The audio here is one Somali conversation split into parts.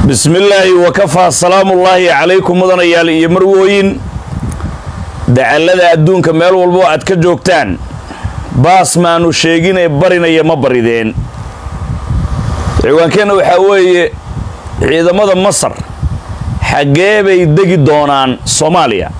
bismillaahi wakafaa salaamullaahi calaykum mudanayaal iyo marwooyin dacallada adduunka meel walbo aad ka joogtaan baas maanu sheeginee barinaya ma barideen ciwaankeenna waxaa weeye ciidamada masar xaggee bay degi doonaan soomaaliya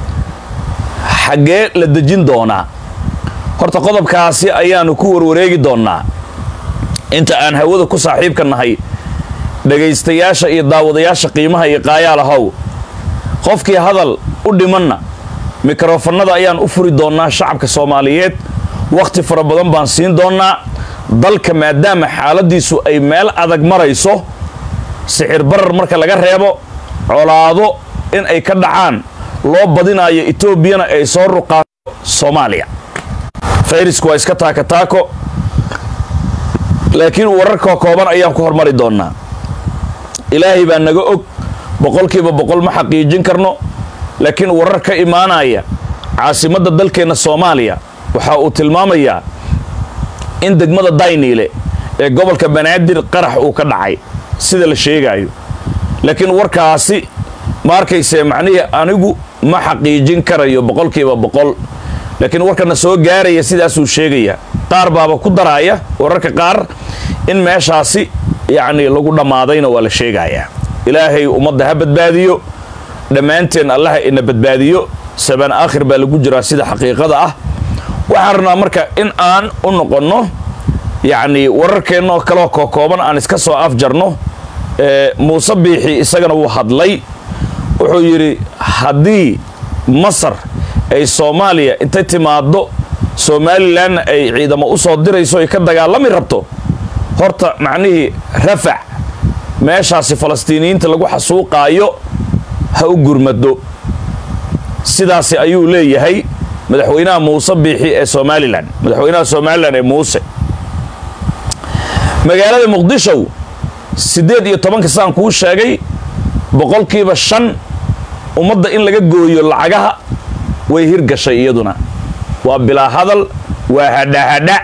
xaggee la dejin doonaa horta qodobkaasi ayaanu ku warwareegi doonnaa inta aan hawada ku saaxiibka nahay dhegaystayaasha iyo daawadayaasha qiimaha iyo qaayaalahow qofkii hadal u dhimanna mikrofannada ayaan u furi doonnaa shacabka soomaaliyeed wakhti fara badan baan siin doonnaa dalka maadaama xaaladiisu ay meel adag marayso sixir barar marka laga reebo colaado in ay ka dhacaan loo badinaayo etoobiyana ay soo ruqaato soomaaliya fayrasku waa iska taaka taako laakiin wararka kooban ayaan ku hormari doonnaa ilaahay baa naga og boqolkiiba boqol ma xaqiijin karno laakiin warar ka imaanaya caasimadda dalkeenna soomaaliya waxa uu tilmaamayaa in degmada dayniile ee gobolka banaadir qarax uu ka dhacay sida la sheegaayo laakiin warkaasi ma arkaysee macnihii anigu ma xaqiijin karayo boqolkiiba boqol laakiin warkana soo gaaraya sidaasuu sheegaya qaar baaba ku daraaya wararka qaar in meeshaasi yacni lagu dhammaadayna waa la sheegayaa ilaahay ummadda ha badbaadiyo dhammaanteen allaha ina badbaadiyo sabaan aakhir baa lagu jiraa sida xaqiiqada ah waxaan rabnaa marka in aan u noqonno yacni wararkeennoo kaloo kookooban aan iska soo afjarno muuse biixi isagana wuu hadlay wuxuu yidhi haddii masar ay soomaaliya intay timaaddo somalilanna ay ciidamo u soo dirayso ay ka dagaalami rabto horta macnihii rafac meeshaasi falastiiniyiinta lagu xasuuqaayo ha u gurmado sidaasi ayuu leeyahay madaxweynaha muuse biixi ee somalilan madaxweynaha somalilan ee muuse magaalada muqdishow siddeed iyo tobanka saan kuu sheegay boqolkiiba shan ummadda in laga gooyo lacagaha way hirgashay iyaduna waa bilaa hadal waa hadhahadha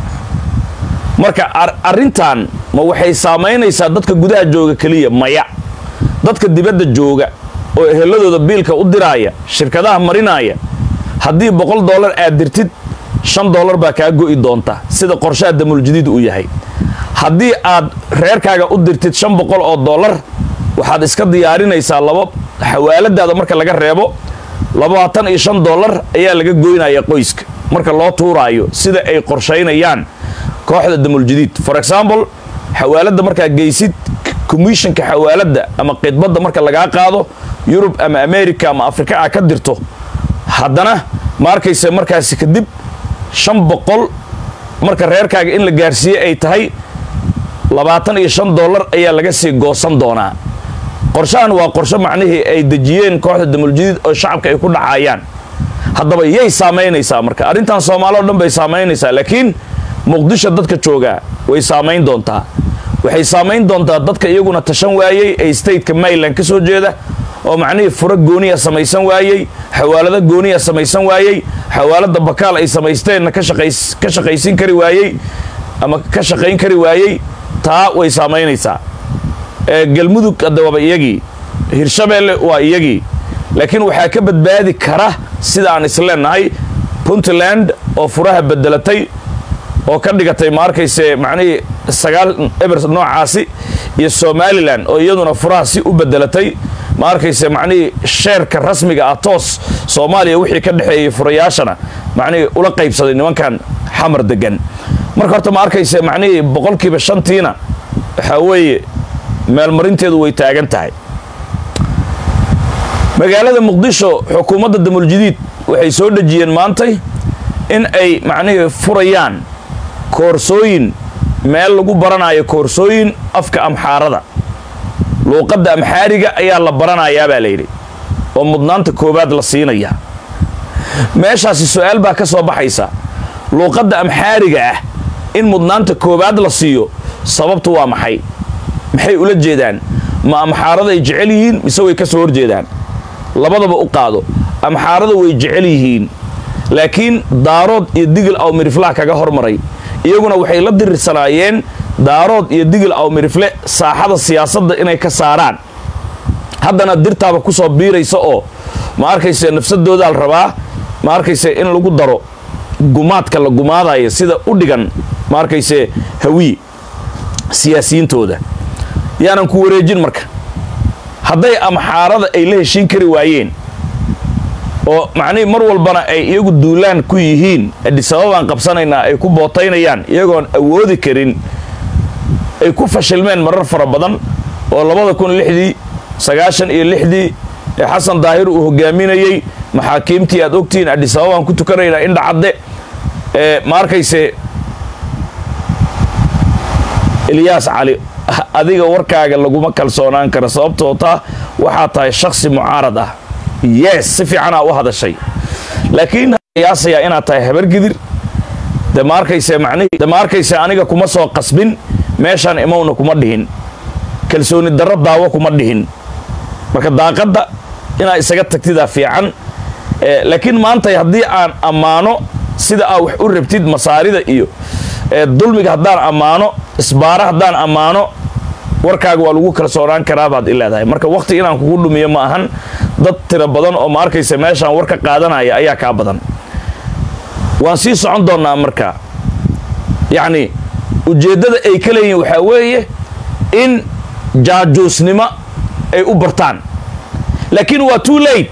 marka arrintan ma waxay saamaynaysaa dadka gudaha jooga keliya maya dadka dibadda jooga oo eheladooda biilka u diraaya shirkadaha marinaaya haddii boqol dollar aad dirtid shan dollar baa kaa go'i doonta sida qorshaha damuuljadiid uu yahay haddii aad reerkaaga u dirtid shan boqol oo dollar waxaad iska diyaarinaysaa laba xawaaladaada marka laga reebo labaatan iyo shan dollar ayaa laga goynaya qoyska marka loo tuuraayo sida ay qorshaynayaan kooxda damuuljadiid for example xawaaladda markaa geysid commissionka xawaaladda ama khidbadda marka lagaa qaado yurub ama america ama afrika a ka dirto haddana ma arkayse markaasi kadib shan boqol marka reerkaaga in la gaarsiiye ay tahay labaatan iyo shan dollar ayaa laga sii goosan doonaa qorshahan waa qorsho macnihii ay dejiyeen kooxda damuuljadiid oo shacabka ay ku dhacayaan haddaba yay saamaynaysaa marka arrintan soomaali o dhan bay saamaynaysaa laakiin muqdisho dadka joogaa way saamayn doontaa waxay saamayn doontaa dadka iyaguna tashan waayey ee stateka maryland ka soo jeeda oo macnihii furo gooniya samaysan waayey xawaalado gooniya samaysan waayey xawaalada bakaal ay samaysteenna ka shaqaysin kari waayey ama ka shaqayn kari waayey taa way saamaynaysaa galmudug hadda waaba iyagii hirshabeelle waa iyagii laakiin waxaa ka badbaadi kara sida aan isleenahay puntland oo furaha bedelatay oo ka dhigatay ma arkayse macnihii sagaal eber noocaasi iyo somalilan oo iyaduna furaha si u bedelatay ma arkayse macnihii sheerka rasmiga ah toos soomaaliya wixii ka dhexeeyey furayaashana macnihii ula qaybsaday nimankan xamar degan marka horta ma arkayse macnihii boqolkiiba shantiina waxaa weeye meelmarinteedu way taagan tahay magaalada muqdisho xukuumadda damuuljadiid waxay soo dhejiyeen maantay in ay macnihii furayaan koorsooyin meel lagu baranayo koorsooyin afka amxaarada luuqadda amxaariga ayaa la baranayaa baa layidhi oo mudnaanta koowaad la siinayaa meeshaasi su-aal baa ka soo baxaysa luuqadda amxaariga ah in mudnaanta koowaad la siiyo sababtu waa maxay maxay ula jeedaan ma amxaaraday jecel yihiin mise way ka soo horjeedaan labadaba u qaado amxaarada way jecel yihiin laakiin daarood iyo digil aw miriflaha kaga hormaray iyaguna waxay la dirirsanaayeen daarood iyo digil awmirifle saaxada siyaasadda inay ka saaraan haddana dirtaaba kusoo biiraysa oo ma arkayse nafsadoodaa la rabaa ma arkayse in lagu daro gumaadka la gumaadaya sida u dhigan ma arkayse hawii siyaasiyiintooda yaanan ku wareejin marka hadday amxaarada ay la heshiin kari waayeen oo macnihii mar walbana ay iyagu duulaan ku yihiin adisababaan qabsanaynaa ay ku bootaynayaan iyagoon awoodi karin ay ku fashilmeen marar fara badan oo labada kun lixdii sagaashan iyo lixdii ee xasan daahir uu hogaaminayey maxaakiimtii aad ogtihiin adisababaan ku tukanaynaa indhacadde ee ma arkayse ilyaas cali adiga warkaaga laguma kalsoonaan karo sababtoo taa waxaa tahay shaksi mucaarad ah yes si fiicanaa u hadashay laakiin qiyaasayaa inaad tahay habargidir de ma arkayse macnihii de ma arkayse aniga kuma soo qasbin meeshaan imowna kuma dhihin kalsooni darro daawo kuma dhihin marka daaqadda inaad isaga tagtidaa fiican laakiin maantay haddii aan ammaano sida aa wax u rabtid masaarida iyo dulmiga haddaan ammaano isbaara haddaan ammaano warkaaga waa lagu kalsoonaan karaa baad i leedahay marka wakhti inaan kugu dhumiyo ma ahan dad tiro badan oo ma arkaysa meeshaan war ka qaadanaya ayaa kaa badan waan sii socon doonnaa marka yacni ujeeddada ay ka leeyihiin waxaa weeye in jaajuusnimo ay u bartaan laakiin waa too late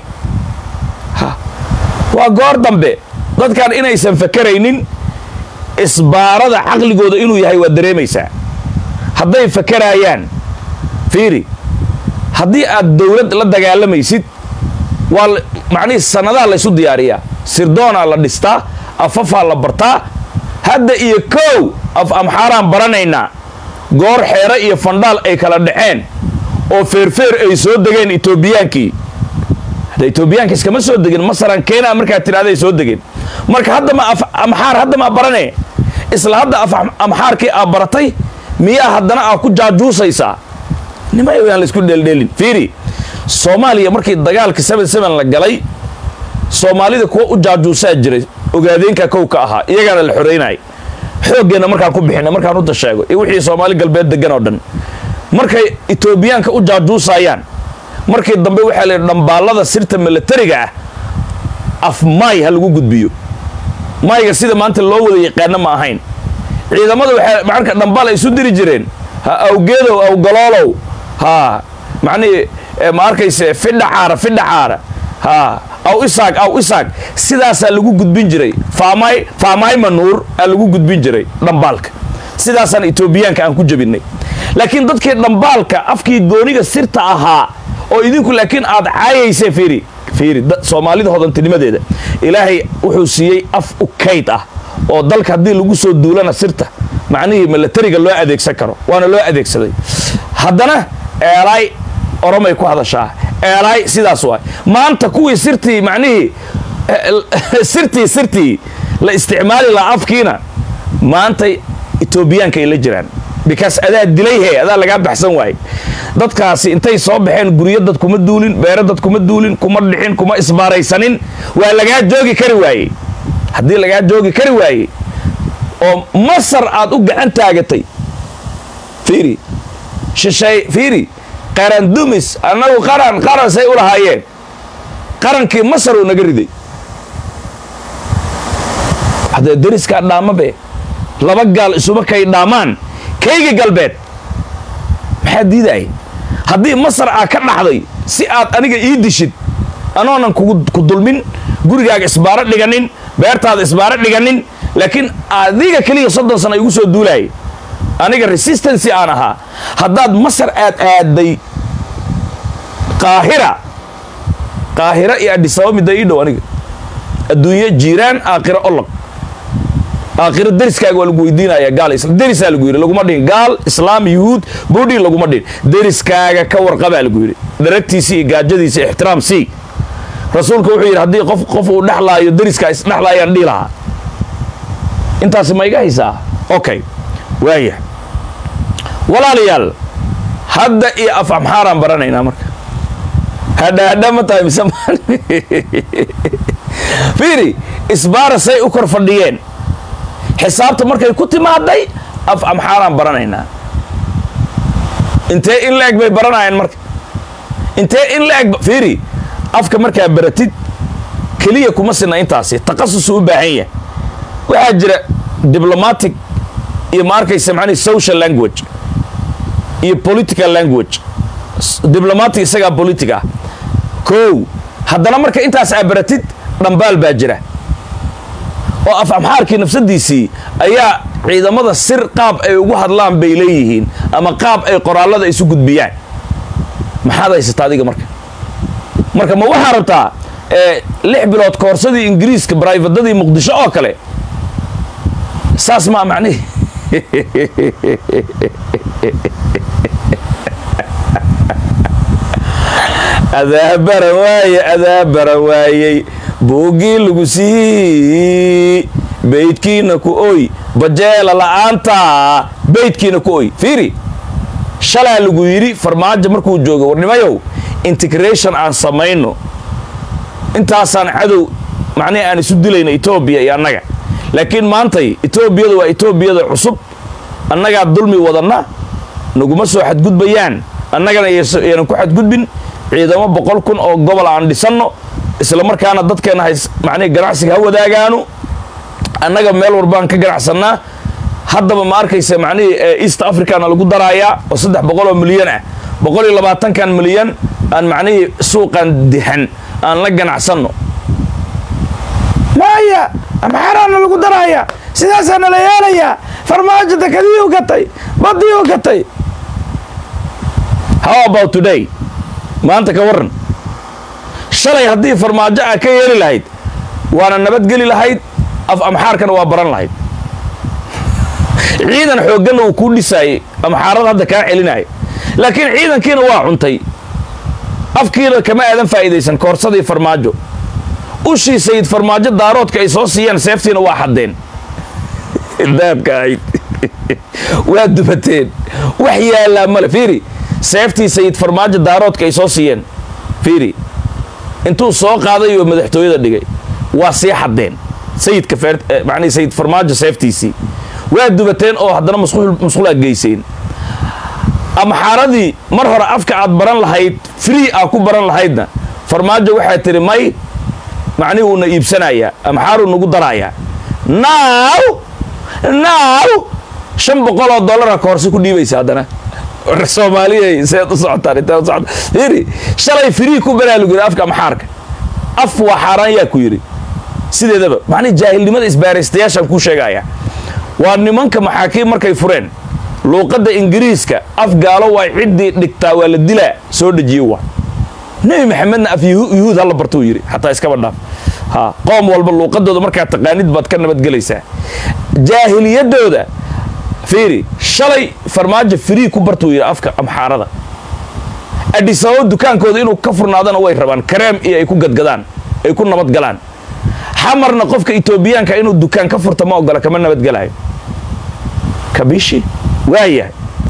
waa goor dambe dadkan inaysan fakaraynin isbaarada caqligooda inuu yahay waad dareemaysaa hadday fakaraayaan fiiri haddii aad dowlad la dagaalamaysid waa macnihii sannadaa laysu diyaariyaa sirdoonaa la dhistaa afafaa la bartaa hadda iyo kow af amxaaraan baranaynaa goor xeere iyo fandhaal ay kala dhaceen oo feerfeer ay soo degeen etoobiyaankii hadda etoobiyaanka iskama soo degin masalan kenya markaad tidhahday soo degeen marka hadda ma amxaar hadda maa barane isla hadda af amxaarkii aa baratay miyaa haddana aa ku jaajuusaysaa nimay aan laysku dheeldheelin fiiri soomaaliya markii dagaalka seven seven la galay soomaalida kuwa u jaajuusaa jiray ogaadeenka kow ka ahaa iyagaana la xoreynaya xooggeenna markaan ku bixina markaan u dasheego iyo wixii soomaali galbeed degan oo dhan markay etoobiyaanka u jaajuusayaan markii dambe waxaa la yidhi dhambaallada sirta milatariga ah af maay ha lagu gudbiyo maayga sida maanta loo wada yaqaano ma ahayn ciidamada waxay marka dhambaal ay isu diri jireen ha awgeedow awgaloolow ha macnihii ma arkayse fidha caara fidha caara ha aw isaag aw isaag sidaasaa lagu gudbin jiray faamay faamaay manuur aa lagu gudbin jiray dhambaalka sidaasaan etoobiyaanka aan ku jebinay laakiin dadkii dhambaalka afkii gooniga sirta ahaa oo idinku laakiin aad caayayse fiiri fiiri soomaalida hodantinimadeeda ilaahay wuxuu siiyey af u kayd ah oo dalka haddii lagu soo duulana sirta macnihii milatariga loo adeegsan karo waana loo adeegsaday haddana eelaay oromay ku hadashaa eelaay sidaas waay maanta kuwii sirtii macnihii sirtii sirtii la isticmaali lahaa afkiina maantay etoobiyaanka ay la jiraan because adaa dilay he adaa lagaa baxsan waaye dadkaasi intay soo baxeen guryo dad kuma duulin beero dad kuma duulin kuma dhixin kuma isbaaraysanin waa lagaa joogi kari waaye haddii lagaa joogi kari waaye oo masar aad u gacan taagatay fiiri shishay fiiri qaran dumis annagu qaran qaran say u lahaayeen qarankii masar uu naga riday haddee deriskaa dhaamabe laba gaal isuma kay dhaamaan kayga galbeed maxaa diidaaya haddii masar aa ka dhaxday si aad aniga ii dishid anoonan ku dulmin gurigaaga isbaaro dhiganin beertaada isbaaro dhiganin laakiin adiga keliya soddon sana igu soo duulaayay aniga resistancy aan ahaa haddaad masar aad aaday qaahira qaahira iyo adhisaba midda ii dhow aniga adduunye jiiraan aakhiro olog aakhiro deriskaaga waa lagu weydiinaya gaal derisaa lagu yidhi laguma dhihin gaal islaam yuhuud budhi laguma dhihin deriskaaga ka warqabaa lagu yidhi daragtiisii iyo gaajadiisa ixtiraam sii rasuulka wuxuu yidhi haddii qof qof uu dhexlaayo deriskaa isdhexlaayaan dhihi lahaa intaasi ma iga haysaa okay waaya walaalayaal hadda iyo af amxaaraan baranaynaa marka hadha hadha ma tahay mise fiiri isbaara say u kor fadhiyeen xisaabta markay ku timaaday af amxaaraan baranaynaa intee in la-eg bay baranayaan marka intee in la-eg fiiri afka markaa baratid keliya kuma sina intaasi taqasusuu u baahan yahay waxaa jira diplomatic iyo ma arkaysa macnihi social language iyo political language diblomatic isagaa politic ah kow haddana marka intaas aa baratid dhambaal baa jira oo af amxaarkii nafsadiisii ayaa ciidamada sir qaab ay ugu hadlaan bay leeyihiin ama qaab ay qoraallada isu gudbiyaan maxaad haysata adiga marka marka ma waxaa rabtaa lix bilood koorsadii ingiriiska brifadadii muqdisho oo kale saas maa macnihi adaa baran waaye adaa baran waayey buuggii lagu sii beydkiina ku oy bajeela la'aanta beydkiina ku oy fiiri shalaa lagu yidhi farmaajo markuu joogo warnimayow integration aan samayno intaasaan cadow macnihi aan isu dilayna etoobiya iyo annaga laakiin maantay etoobiyada waa etoobiyada cusub annagaa dulmi wadanna naguma soo xadgudbayaan annagana yaanan ku xadgudbin ciidamo boqol kun oo gobol aan dhisanno isla markaana dadkeenna hays macnihi ganacsiga ha wadaagaanu annaga meel walbaan ka ganacsannaa haddaba ma arkaysa macnihii east africana lagu daraayaa oo saddex boqol oo milyan ah boqol iyo labaatankan milyan aan macnihii suuqan dihan aan la ganacsanno maya amxaaraana lagu daraaya sidaasaa nala yeelayaa farmaajo dakadii u gatay badii u gatay how about today maanta ka warran shalay haddii farmaajo aa ka yeeli lahayd waana nabadgeli lahayd af amxaarkana waa baran lahayd ciidan xoogganna uu kuu dhisaayey amxaarada hadda kaa celinaya laakiin ciidankiina waa cuntay afkiina kama aadan faa'iidaysan koorsadii farmaajo ushii sayid farmaajo daaroodka ay soo siiyeen seeftiina waa xaddeen daabka ahayd waa dubateen wax yaallaa male fiiri seeftii sayid farmaajo daaroodka ay soo siiyeen fiiri intuu soo qaaday oo madaxtooyada dhigay waa sii xaddeen sayidka manii sayid farmaajo seeftiisii waa dubateen oo haddana musqulaad geyseen amxaaradii mar hore afka aad baran lahayd free aa ku baran lahaydna farmaajo waxaa tiri may macnihi uuna iibsanayaa amxaaruu nagu darayaa naaw naaw shan boqoloo dollara ka horse ku dhiibaysa haddana soomaaliya seed u socotaan intee u socota fiiri shalay free ku baraa lagu yidhi afka amxaarka af waa xaaraan yaa ku yidhi sideedaba macnihi jaahilnimada isbaaraystayaashaan kuu sheegaya waa nimanka maxaakiim markay fureen luuqadda ingiriiska af gaalo waa ciddii dhigtaa waa la dilaa soo dejiye waa nebi maxamedna af yuhuud hala bartuu yidhi xataa iskaba dhaaf ha qoom walba luuqadooda markaa taqaanid baad ka nabadgelaysaa jaahiliyadooda fiiri shalay farmaajo free ku bartuu yidhi afka amxaarada adhisababo dukaankooda inuu ka furnaadana way rabaan kareem iyo ay ku gadgadaan ay ku nabadgalaan xamarna qofka etoobiyaanka inuu dukaan ka furta ma ogola kama nabadgelayo kabishi waayahay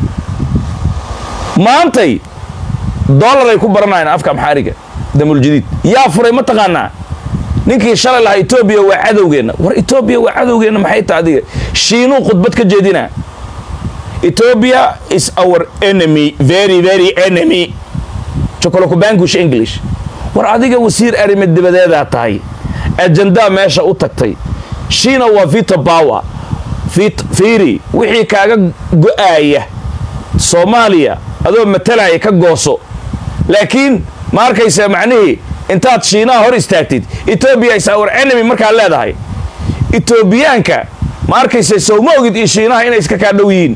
maantay dollar ay ku baranayaan afka amxaariga damuljadiid yaa furay ma taqaanaa ninkii shalay lahaa etoobiya waa cadowgeenna war etoobiya waa cadowgeenna maxay taha adiga shiinuu khudbad ka jeedinaa ethiopia is our enemy very very enemy chocolocubangush english war adiga wasiir arrimo dibadeedaa tahay ajandaa meesha u tagtay shiina waa vito power fiiri wixii kaaga go'aaya soomaaliya adoo matalaya ka gooso laakiin ma arkaysa macnihii intaad shiinaha hor istaagtid etoobiya is our enemy markaad leedahay etoobiyaanka ma arkaysa sowma ogid iyo shiinaha inay iska kaa dhow yihiin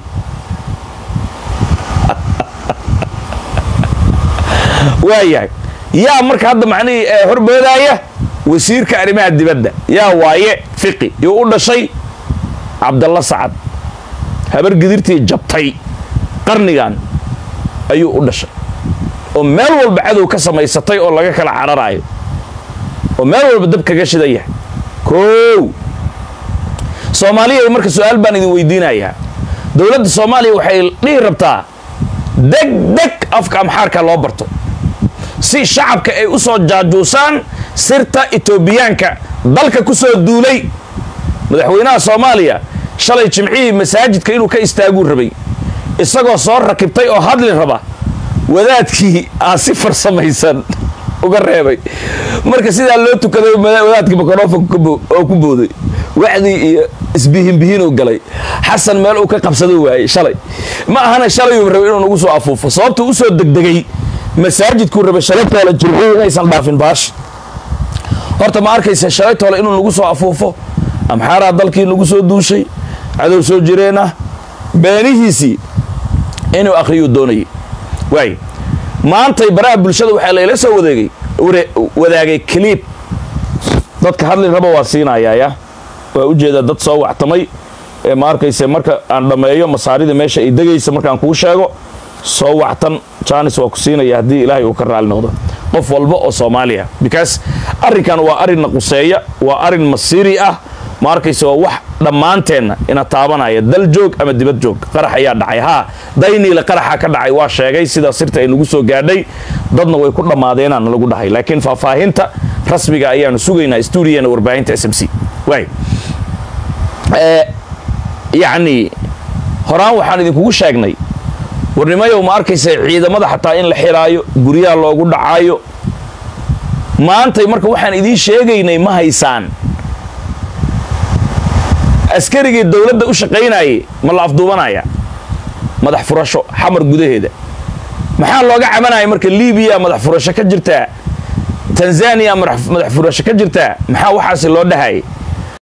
waayahay yaa marka hadda macnihii horboodaaya wasiirka arrimaha dibadda yaa waaye fiqi yuu u dhashay cabdalla sacad habar gidirtii jabtay qarnigan ayuu u dhashay oo meel walba cadow ka samaysatay oo laga kala cararaayo oo meel walba dab kaga shidan yahay koow soomaaliya marka su-aal baan idin weydiinayaa dowladda soomaaliya waxay dhihi rabtaa deg deg afka amxaarka loo barto si shacabka ay u soo jaajuusaan sirta etoobiyaanka dalka ku soo duulay madaxweynaha soomaaliya shalay jimcihii masaajidka inuu ka istaaguu rabay isagoo soo rakibtay oo hadli raba wadaadkii aa si farsamaysan uga reebay marka sidaa loo tukaday wadaadkii microfonka oo ku booday wacdii iyo isbihinbihinuu galay xasan meel uu ka qabsado waayey shalay ma ahana shalayuu rabay inuu nagu soo afuufo sababtuu usoo degdegay masaajidkuu rabay shalaytoole jimcihii inaysan dhaafin baash horta ma arkaysa shalaytoole inuu nagu soo afuufo amxaaraa dalkii nagu soo duushay cadow soo jireen ah beenihiisii inuu akhriyuu doonayay waay maantay baraha bulshada waxaa layla soo wadeegay wadaagay kaliib dadka hadli raba waa siinayaaya waa ujeedaa dad soo wactamay ee ma arkayse marka aan dhammeeyo masaarida meesha ay degaysa markaan kuu sheego soo wactan jaanis waa ku siinaya haddii ilaahay uu ka raali noqdo qof walba oo soomaaliya because arrinkan waa arrinna quseeya waa arrin masiiri ah ma arkayse waa wax dhammaanteenna ina taabanaya dal joog ama dibad joog qarax ayaa dhacay haa dayniile qaraxa ka dhacay waa sheegay sida sirta ay nagu soo gaadhay dadna way ku dhammaadeenaan lagu dhahay laakiin faahfaahinta rasmiga ayaanu sugaynaa stuudiyana warbaahinta s m c waay yacni horaan waxaan idinkugu sheegnay warnimayow ma arkaysa ciidamada xataa in la xiraayo guryaha loogu dhacaayo maantay marka waxaan idiin sheegaynay ma haysaan askarigii dowladda u shaqaynayay ma la afduubanaya madax furasho xamar gudaheeda maxaa looga cabanaya marka libiya madax furasho ka jirtaa tanzaniya madax furasho ka jirtaa maxaa waxaasi loo dhahayay